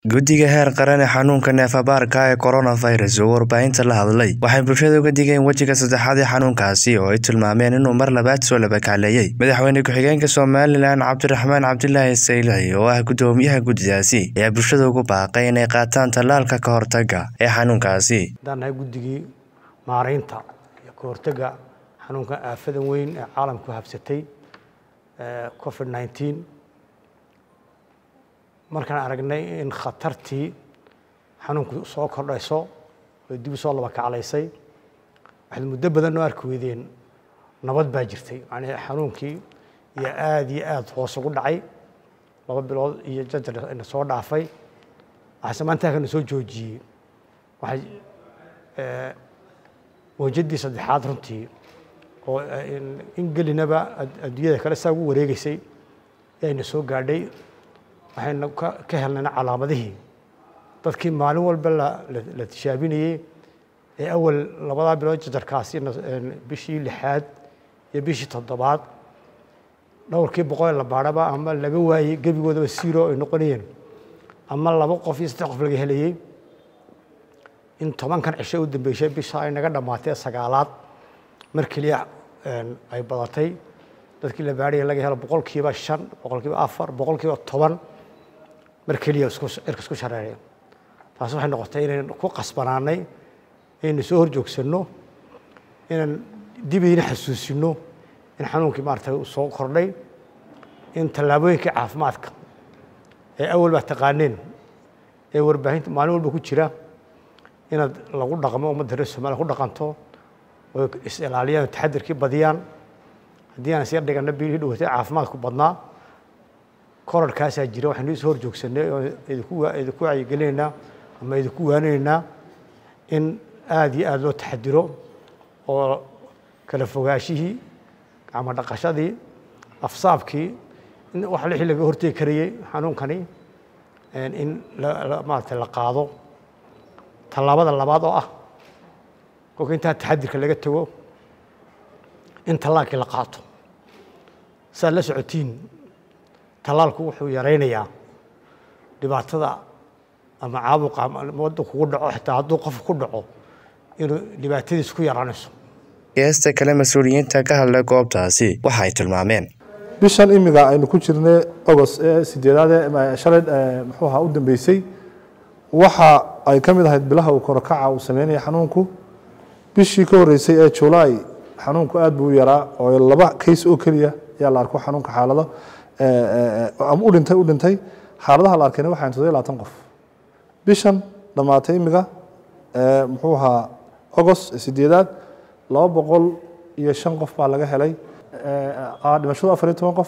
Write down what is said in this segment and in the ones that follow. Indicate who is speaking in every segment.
Speaker 1: guddiga heer qaran ee xanuunka neefabaarka ee coronavirus oo warbaahinta la hadlay waxay bulshada uga digeen wejiga saddexaad ee xanuunkaasi oo ay tilmaameen inuu mar labaad soo labakacleeyey madaxweyne ku-xigeenka somalilan cabdiraxmaan cabdilaahi saylici oo ah guddoomiyaha guddidaasi ayaa bulshada ugu baaqay inay qaataan tallaalka ka hortaga ee xanuunkaasi
Speaker 2: haddaan nahay guddigii maaraynta iyo ka hortagga xanuunkan aafadan weyn ee caalamku habsatay covid nineteen markaan aragnay in khatartii xanuunku soo kordhayso oo dib u soo laba kaclaysay waxaad muddo badan oo arki weydeen nabad baa jirtay macnihii xanuunkii iyo aada iyo aada hoos ugu dhacay laba bilood iyo jajar ina soo dhaafay waxaase maanta halkana soo joojiyey waxay mawjaddii saddexaad runtii oo in gelinaba adduunyada kale saa ugu wareegeysay ayna soo gaadhay waxayna ka helnayna calaamadihii dadkii maalin walba la tishaabinayey ee awal labadaa bilood jajarkaasi bishii lixaad iyo bishii toddobaad dhowrkii boqol la baadhaba ama laga waayey gebigoodaba siro ay noqonayeen ama laba qof iyo saddex qof laga helayey in tobankan cisho u dambeysay bisha ay naga dhammaatee sagaalaad mar keliya ay badatay dadkii la baadhaya laga helo boqolkiiba shan boqolkiiba afar boqolkiiba toban mar keliya cirka isku shareereen taas waxay noqotay inaynan ku qasbanaanay inaynu soo horjoogsanno inaan dibayna xasuusino in xanuunkii maaragtay uu soo kordhay in tallaabooyinkii caafimaadka ee awal baa taqaaneen ee warbaahinta maalin walba ku jira inaad lagu dhaqmo ummadda reer somaaliya ku dhaqanto oo is-ilaaliyaan taxadirkii badiyaan haddii aan isyar dhiganna bilihii dhawatay caafimaadku badnaa korarhkaasaa jira waxaynu isoo hor joogsanay oo idinku idinku wacyigelinaynaa ama idinku waaninaynaa in aada iyo aada loo taxadiro oo kala fogaashihii gacmo dhaqashadii afsaabkii in wax lixii laga hortegi karayey xanuunkani in maaragtay la qaado tallaabada labaad oo ah kolka intaa taxadirka laga tago in tallaalkii la qaato saad la socotiin tallaalku wuxuu yaraynayaa dhibaatada ama caabuqa wadda kugu dhaco xitaa hadduu qof ku dhaco inuu dhibaatadiis ku yaraanayso
Speaker 1: geesta kale mas-uuliyiinta ka hadlay goobtaasi waxa ay tilmaameen
Speaker 3: bishan imiga aynu ku jirnay ogost ee sideedaad ee shalay muxuu ahaa u dambeysay waxa ay ka mid ahayd bilaha uu korokaca uu sameynaya xanuunku bishii ka horreysay ee julaay xanuunku aad buu u yaraa oo laba kays oo keliya ayaa la arko xanuunka xaalado ama u dhintay u dhintay xaaladaha la arkayna waxaan todoba labaatan qof bishan dhammaatay imiga muxuu ahaa ogost sideedaad laba boqol iyo shan qof baa laga helay dhimashadu afar iyo toban qof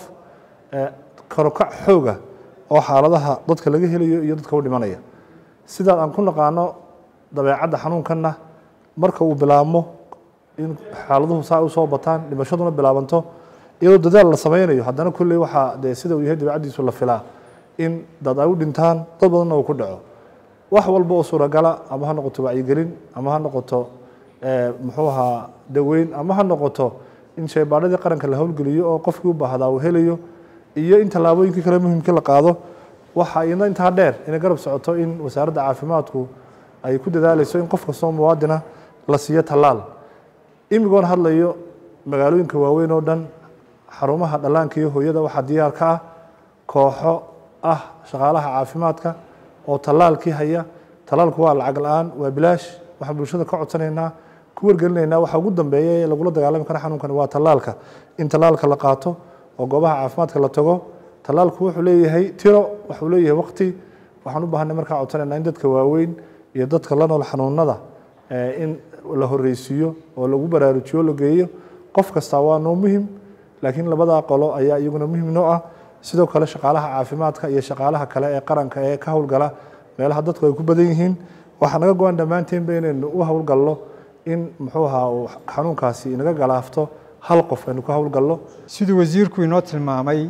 Speaker 3: karokac xooga oo xaaladaha dadka laga helayo iyo dadka u dhimanaya sidaa aan ku naqaano dabeecadda xanuunkanna marka uu bilaabmo in xaaladuhu saa u soo bataan dhimashaduna bilaabanto iyadoo dadaal la sameynayo haddana kulley waxaa dee sida uu yahay dabeecaddiisu la filaa in dad ay u dhintaan dad badanna uu ku dhaco wax walba oo suuragala ama ha noqoto wacyigelin ama ha noqoto muxuu ahaa daweyn ama ha noqoto in shaybaadhadii qaranka la howlgeliyo oo qofkii u baahdaa uu helayo iyo in tallaabooyinkii kale muhimkii la qaado waxa ina intaa dheer inay garab socoto in wasaaradda caafimaadku ay ku dadaalayso in qof kastoo muwaadina la siiyo tallaal imigoon hadlayo magaalooyinka waaweyn oo dhan xarumaha dhallaanka iyo hooyada waxaa diyaar ka ah kooxo ah shaqaalaha caafimaadka oo tallaalkii haya tallaalku waa lacag la-aan waa bilaash waxaan bulshada ka codsanaynaa ku wargelinaynaa waxa ugu dambeeya ee lagula dagaalami kara xanuunkani waa tallaalka in tallaalka la qaato oo goobaha caafimaadka la tago tallaalku wuxuu leeyahay tiro wuxuu leeyahay waqti waxaan u baahanay markaa codsanaynaa in dadka waaweyn iyo dadka la nool xanuunada in la horreysiiyo oo lagu baraarujiyo la geeyo qof kasta waa noo muhim laakiin labadaa qolo ayaa iyaguna muhim noo ah sidoo kale shaqaalaha caafimaadka iyo shaqaalaha kale ee qaranka ee ka howlgala meelaha dadku ay ku badan yihiin waxaa naga go-an dhammaanteenba inaynu u howlgalno in muxuu ahaa uu xanuunkaasi inaga galaafto hal qof aynu ka howlgalno
Speaker 4: siduu wasiirku inoo tilmaamay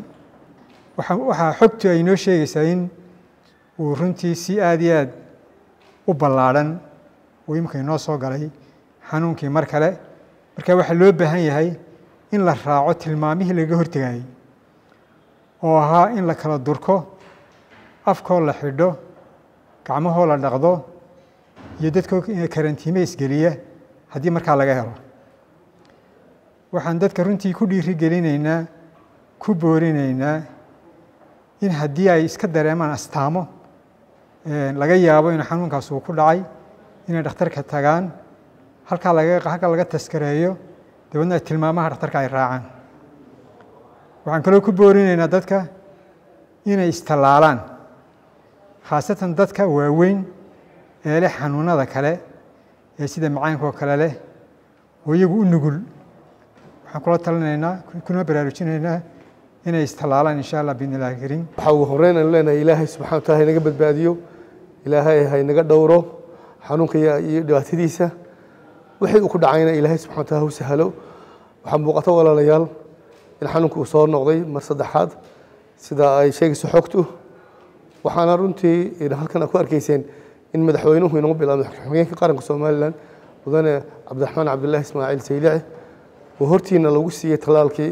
Speaker 4: waxaa xogtu ay inoo sheegaysaa in uu runtii si aada iyo aad u ballaadhan uu imika inoo soo galay xanuunkii mar kale marka waxaa loo baahan yahay in la raaco tilmaamihii laga hortegayey oo ahaa in la kala durko afkoo la xidho gacmahoo la dhaqdo iyo dadkoo karantiime isgeliya haddii markaa laga helo waxaan dadka runtii ku dhiiri gelinaynaa ku boorinaynaa in haddii ay iska dareemaan astaamo laga yaabo in xanuunkaas uu ku dhacay inay dhakhtarka tagaan halkaa laga halkaa laga taskareeyo dabeedna ay tilmaamaha dhakhtarka ay raacaan waxaan kaloo ku boorinaynaa dadka inay istallaalaan khaasatan dadka waaweyn ee leh xanuunada kale ee sida macaanka oo kale leh oo iyagu u nugul waxaan kula talinaynaa kuna baraarujinaynaa inay istallaalaan insha allah biidni illahi kariim
Speaker 5: waxaa ugu horreyn aynu leenahay ilaahay subxana wataala haynaga badbaadiyo ilaahay haynaga dhowro xanuunka iyo dhibaatadiisa wixii uu ku dhacayna ilaahay subxana wataala hu sahalo waxaa muuqata walaalayaal in xanuunka uu soo noqday mar saddexaad sida ay sheegayso xogtu waxaana runtii halkan aad ku arkayseen in madaxweynuhu inoo bilaabay madaxweyeenka qaranka somalilan mudane cabdiraxmaan cabdilaahi ismaaciil saylici oo hortiina lagu siiyey tallaalkii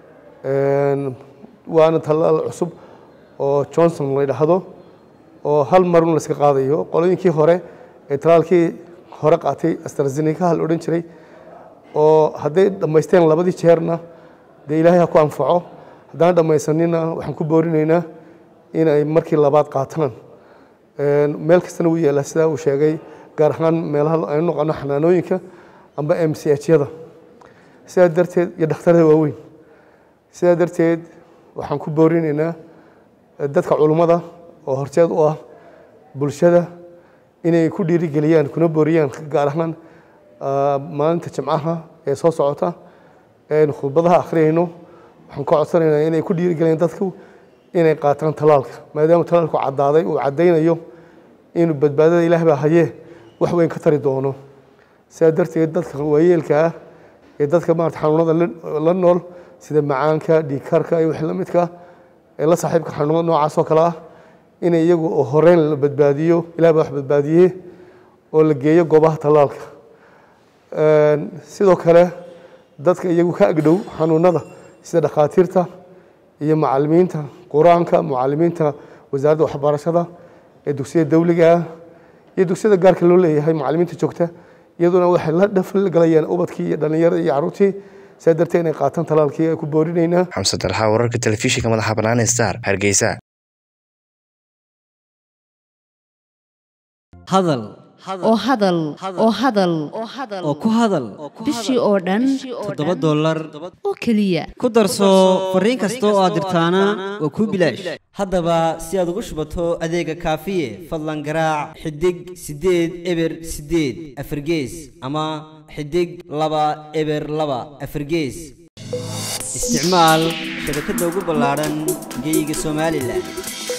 Speaker 5: waana tallaal cusub oo johnson la dhahdo oo hal marun la iska qaadayo qolooyinkii hore ee tallaalkii hore qaatay astrazeneca la odhan jiray oo hadday dhammaysteen labadii jeerna dee ilaahay ha ku anfaco haddaan dhammaysanina waxaan ku boorinaynaa in ay markii labaad qaataan meel kastana wuu yaallaa sidaa uu sheegay gaar ahaan meelaha aynu noqono xanaanooyinka amba m c h-yada sidaa darteed iyo dhakhtarada waaweyn sidaa darteed waxaan ku boorinaynaa dadka culummada oo horteed u ah bulshada inay ku dhiirigeliyaan kuna booriyaan gaar ahaan maalinta jimcaha ee soo socota eaynu khudbadaha akhriyayno waxaan ka codsanaynaa inay ku dhiirigeliyaan dadku inay qaataan talaalka maadaama talaalku caddaaday uu caddaynayo inuu badbaadada ilaah baa hayee wax weyn ka tari doono sidaa darteed dadka waayeelka ah ee dadka maarata xanuunada la nool sida macaanka dhiigkarka iyo wixii la midka ee la saaxiibka xanuunada noocaas oo kale ah in iyagu oo horeyn la badbaadiyo ilaah baa wax badbaadiye oo la geeyo goobaha tallaalka sidoo kale dadka iyagu ka agdhow xanuunada sida dhakhaatiirta iyo macalimiinta qur-aanka mucalimiinta wasaaradda waxbarashada ee dugsiyada dawliga ah iyo dugsiyada gaarka loo leeyahay macalimiinta joogta iyaduna waxay la dhafgalayaan ubadkii iyo dhallinyarada iyo carruurtii sidaa darteed inay qaataan talaalkii ay ku boorinaynaa
Speaker 1: xamse dalxa wararka telefishinka madaxa bannaan star hargeysa
Speaker 6: hadal
Speaker 7: oo hadal oo hadal
Speaker 6: oo ku hadal
Speaker 7: bishii oo dhan
Speaker 6: toddoba dollar
Speaker 7: oo keliya
Speaker 6: ku darso fariin kasta oo aad dirtaana waa kuu bilaash haddaba si aad ugu shubato adeega kaafiye fadlan garaac xidig siddeed eber siddeed afargees ama xidig laba eber laba afargees isticmaal shabakadda ugu ballaadhan geyga somalilan